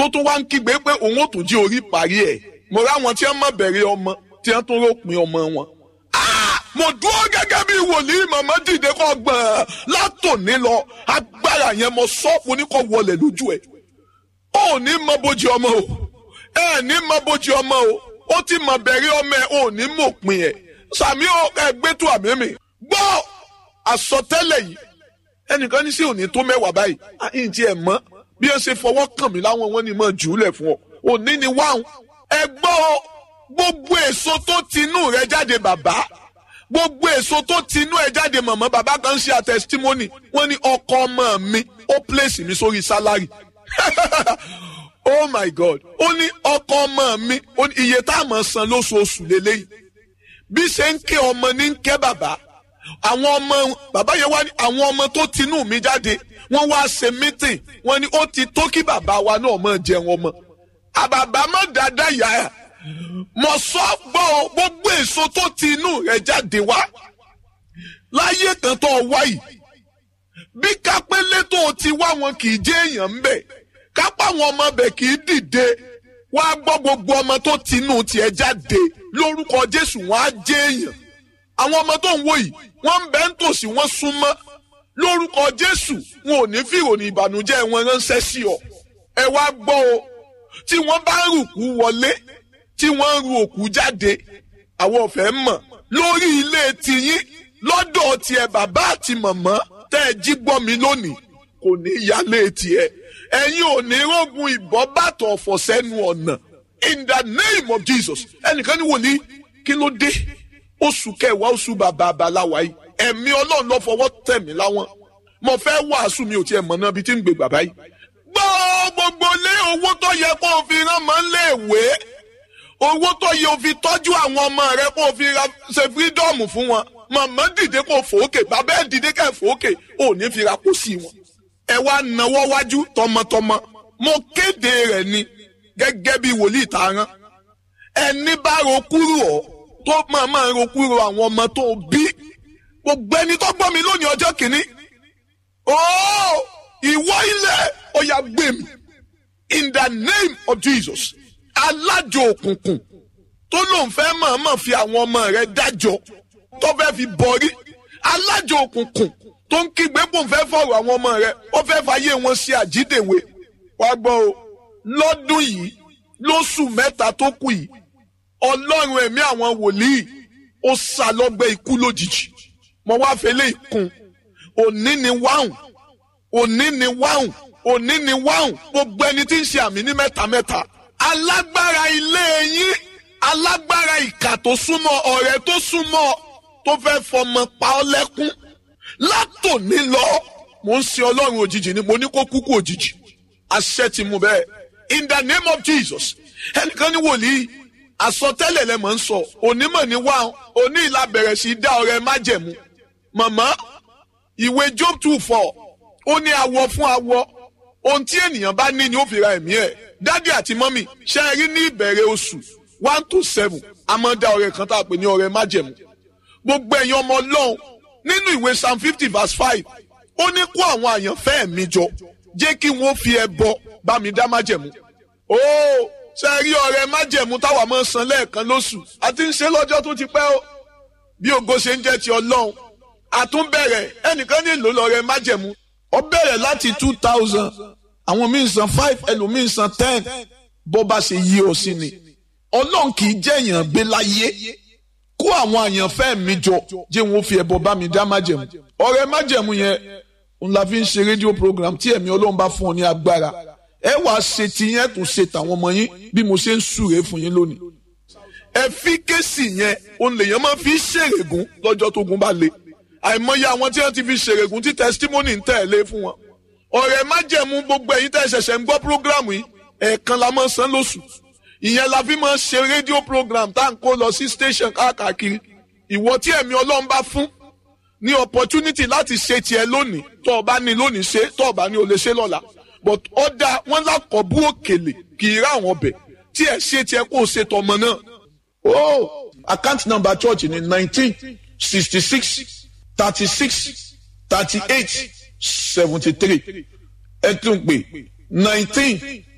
tó tún wá ń kígbe pé òun ò tún jí orí parí ẹ̀ mo ráwọn tí wọ́n mọ̀ bẹ̀rẹ̀ ọmọ tí wọ́n tún ròpin ọmọ wọn. mo dúró gẹ́gẹ́ bí wòlíì màmá dìde kọ́ gbọ̀n látòní lọ agbára yẹn mo sọ́ọ̀pù ní kò wọlé lójú ẹ̀. ó ní mọ bójú ọmọ o ẹ ní mọ bójú ọmọ o ó ti mọ bẹ̀rẹ̀ ọmọ ẹ̀ ò ní mọ̀ pin ẹ̀ sàmí ẹgbẹ́ tó àmì mi gbọ́ àsọtẹ́lẹ̀ yìí ẹnìkan ní sí òní tó mẹ́wàá báyìí àyìn tí ẹ mọ̀ bí ẹ ṣe fọwọ́ kàn mí láwọn wọn ni mo jù ú lẹ̀ fún ọ òní ni wáhùn ẹ gbọ́ gbogbo èso tó tinú rẹ jáde bàbá gbogbo èso tó tinú ẹ jáde màmá bàbá kan ṣe àtẹsítímọ́nì wọ́n ní ọkọ ọmọ mi ó pèsè mi sórí sálárì oh my god ó ní ọkọ ọmọ mi iye tá a máa san lóṣooṣù lélẹ́yìí bí ṣe ń ké ọmọ ní ń ké bàbá àwọn ọmọ bàbá yẹn wá ní àwọn ọmọ tó tinú mi jáde wọ́n wá ṣe mítìn wọ́n ní ó ti tó kí bàbá wa náà máa jẹun ọmọ àbàbà má dáadáa yá ẹ mọ sọ gbọ́ gbogbo èso tó ti inú rẹ̀ jáde wá láyé kan tó wá yìí bí kápẹ́lẹ́ tó ti wá wọn kì í jẹ́ èèyàn ń bẹ̀ kápá àwọn ọmọ bẹ̀ kì í dìde wá gbọ́ gbogbo ọmọ tó ti inú tiẹ̀ jáde lórúkọ Jésù wọn á jẹ́ èèyàn àwọn ọmọ tó ń wò yìí wọ́n ń bẹ ń tòsí wọ́n súnmọ́ lórúkọ Jésù wọn ò ní fi ìròyìn ìbànújẹ́ wọn ránṣẹ́ sí ọ ẹ wá gbọ́ o tí wọ́n bá ń rùkú wọlé tí wọ́n ń ru òkú jáde àwọn ọ̀fẹ́ mọ̀ lórí ilé tiyín lọ́dọ̀ tiẹ̀ bàbá àti màmá tẹ́ ẹ jí gbọ́ mi lónìí kò ní yálé tiẹ̀ ẹ̀yin ò ní rógun ìbọn bàtọ̀ ọ̀fọ̀ sẹ́nu ọ̀nà in the name of Jesus ẹnìkan ní wòlíì kí ló dé oṣù kẹwàá oṣù bàbá àbáláwa yìí ẹ̀mí ọlọ́run ló fọwọ́ tẹ̀ mí láwọn mo fẹ́ wàásù mi ò tiẹ̀ mọ̀ náà bí tí ń gbé bàbá yìí gbọ́ gbogbo lé owó tó yẹ kó o fi rán máa ń lé ìwé owó tó yẹ o fi tọ́jú àwọn ọmọ rẹ kó o fi ṣe fírídọ́ọ̀mù fún wọn màmá dìde kó o fòókè bàbá ẹ̀ dìde ká ẹ̀ fòókè ò ní fi ra kó sí wọn. ẹ wá náwó wájú tọmọtọmọ mo kéde rẹ̀ ni gẹ́gẹ́ bí wòlíì tààrán ẹni bá ro kúrò ọ tó máa máa ro kúrò àwọn ọmọ tó bí gbogbo ẹni tó gbọ́ mi lónìí ọjọ́ kìíní ooo ìwọ ilẹ̀ ó yá gbé mi in the name of Jesus alájò òkùnkùn tó lóun fẹ́ mọ̀ọ́mọ̀ fi àwọn ọmọ rẹ̀ dájọ́ tó fẹ́ fi bọ̀rí alájò òkùnkùn tó ń kígbe kó ń fẹ́ fọ̀rọ̀ àwọn ọmọ rẹ̀ ó fẹ́ fàyè wọn ṣe àjídèwé wá gbọ́ o lọ́dún yìí lóṣù mẹ́ta tó kù yìí ọlọ́run ẹ̀mí àwọn wòlíì ó sá lọ́gbẹ́ ikú lójijì mo wá fẹlẹ́ ìkun òní ni wáhùn òní ni wáhùn òní ni wáhùn gbogbo ẹni tí ń ṣe àmì ní mẹ́ta mẹ́ta alágbára ilé yín alágbára ìkà tó súnmọ́ ọ̀rẹ́ tó súnmọ́ tó fẹ́ fọmọ pa ọ́ lẹ́kún látòní lọ mo ń sin ọlọ́run òjijì ni mo ní kó kúkú òjijì àṣẹ ti mú bẹ́ẹ̀ in the name of Jesus ẹnìkan ní wòlíì àsọtẹ́lẹ̀ lẹ mọ̀ ń sọ onímọ̀ ní wá oní ìlà bẹ̀rẹ̀ sí dá ọrẹ májẹ̀mú màmá ìwé Job two four ó ní awọ fún awọ ohun tí ènìyàn bá ní ni ó fi ra ẹ̀mí ẹ̀ dádì àti mọ́mì ṣe é rí ní ìbẹ̀rẹ̀ oṣù one to seven a máa dá ọrẹ kan tá a pè ní ọrẹ májẹ̀mú gbogbo ẹ̀yin ọmọ ọlọ́run nínú ìwé psalm fifty verse five ó ní kó àwọn àyànfẹ́ mi jọ jẹ́ kí wọ́n fi ẹbọ bá mi dá májẹ̀mú ó ṣe é rí ọrẹ májẹ̀mú táwa máa san lẹ́ẹ̀kan lóṣù àti ń ṣe lọ́jọ́ tó ti pẹ́ o bí ògo ṣe ń jẹ́ ti ọlọ́run àtúnbẹ̀rẹ̀ ẹnìkan nílò lọ́rẹ májẹ̀mú ó bẹ̀rẹ̀ láti two thousand àwọn míì san five ẹlòmíì san ten bó bá ṣe yí ọ sí ni ọlọ́run kì í jẹ́ èèyàn gbé láyé kó àwọn àyànfẹ́ mi jọ jẹ́ wọn fi ẹbọ bá mi dá májẹ̀mú ọrẹ májẹ̀mú yẹn n la fi ń ṣe rédíò program tí ẹ̀mí ọlọ́run bá fún ọ ní agbára ẹ wàá ṣe ti yẹn tún ṣe tàwọn ọmọ yín bí mo ṣe ń súre fún yín lónìí ẹ fi kéèsì yẹn òun lèèyàn máa fi ṣèrègùn lọ́jọ́ tó gun bá le àìmọye àwọn tí wọ́n ti fi ṣèrègùn tí testimony ń tẹ̀lé fún wọn ọ̀rẹ́ májẹ̀mú gbogbo ẹ̀yin tẹ́ ṣẹ̀ṣẹ̀ ń gbọ́ program yìí ẹ̀ẹ̀kan la máa san lóṣù ìyẹn la fi máa ṣe rédíò program tá à ń kó lọ sí station káàkiri ìwọ tí ẹ̀mí ọlọ́run bá fún ní opportunity láti ṣe tiẹ̀ lónìí tó o bá ní lónìí ṣe tó o bá ní o lè ṣe lọ́la but ọ̀dà wọn lákọ̀ bú òkèlè kì í rá àwọn ọbẹ̀ tí ẹ̀ ṣe tiẹ̀ kó o ṣe tọmọ náà. oh account number church ni nineteen sixty six thirty six thirty eight seventy three ẹ tún pè nineteen